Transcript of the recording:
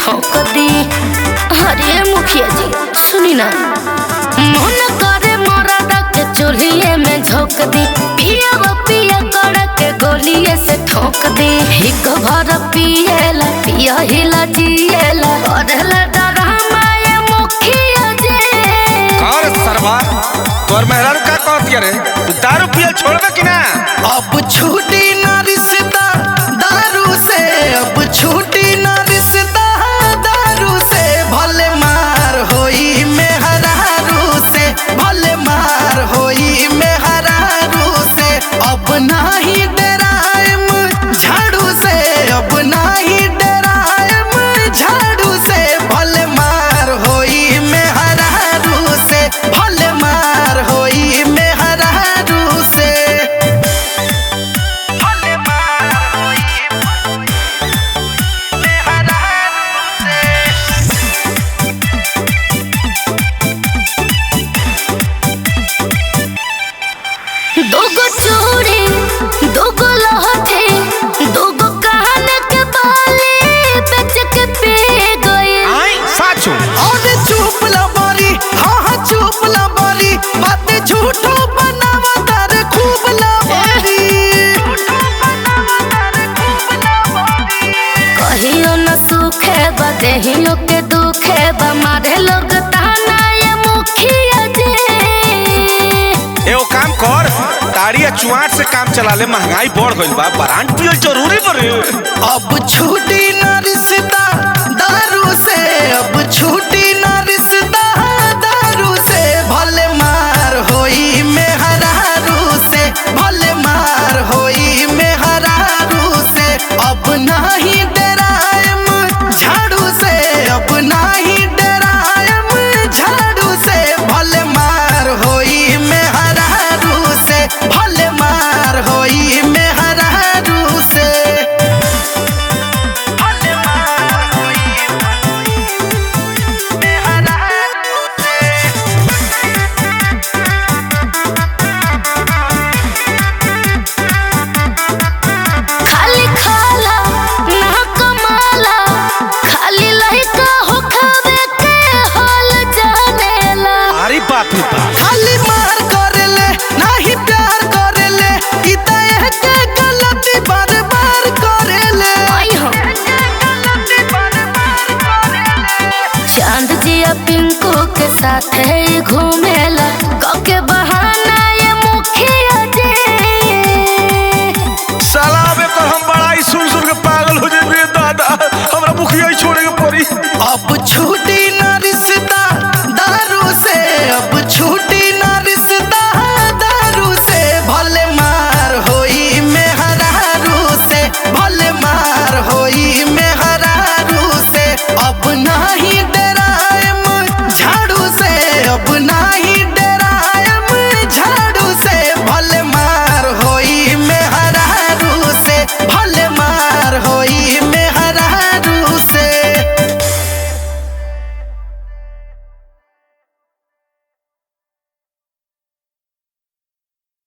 ठोक दी अरे मुखिया जी सुनी ना मन करे मरद के चूल्हे में झोंक दी पिया वो पिया कर के गोलिए से ठोक दी हिक भर पिएला पिया हिला जिएला करेला डरामा ये मुखिया जी और सरवा तोर मेहरारू का कहती रे तू दारू पियल छोड़बे कि ना अब छूटी ना रिश्ता दारू से अब छूटी ना रिश्ता दारू से भले मार होई मेहरारू से भले मार होई मेहरारू से अब नाही डराएम झाड़ू से अब नाही डराएम झाड़ू से भले मार होई मेहरारू से भले मार होई मेहरारू से भले मार होई मेहरारू से दोगो चूड़ी दोगो लहठी दोगो कान के बाली बेच के पी गई आई साचू और चुप ला बारी हाँ हाँ चुप ला बारी बातें झूठो बनावा तारे खूब ला बारी कहियो न सुखे बा देहियो के दुखे बा मारे लोग ताना ये मुखिया जी एगो काम कर ताड़ी या चुआट से काम चला ले महंगाई बढ़ गइल बा ब्रांड पियल जरूरी बरे अब छूटी ना रिश्ता दारू से अब छूटी ना रिश्ता दारू से भले मार होई मेहरारू से भले मार होई मेहरारू से अब नाही डराएम झाड़ू से अब नाही डराएम झाड़ू से भले मार होई मेहरारू से भले मार होई मेहरारू से भले मार होई मेहरारू से खाली खाला ना कमाला खाली लइका हो खावे के हाल जानेला अरे बाप रे बाप खाली मार करेले नाही प्यार करेले ई त एके गलती बार बार करेले आई हो चांद जिया पिंकू के साथ है घूमेला कके बहाना ये मुखिया जी साला अबे कर हम बड़ा ही सुन सुन के पागल हो जेबे दादा हमरा मुखिया ही छोड़े के पड़ी अब छूट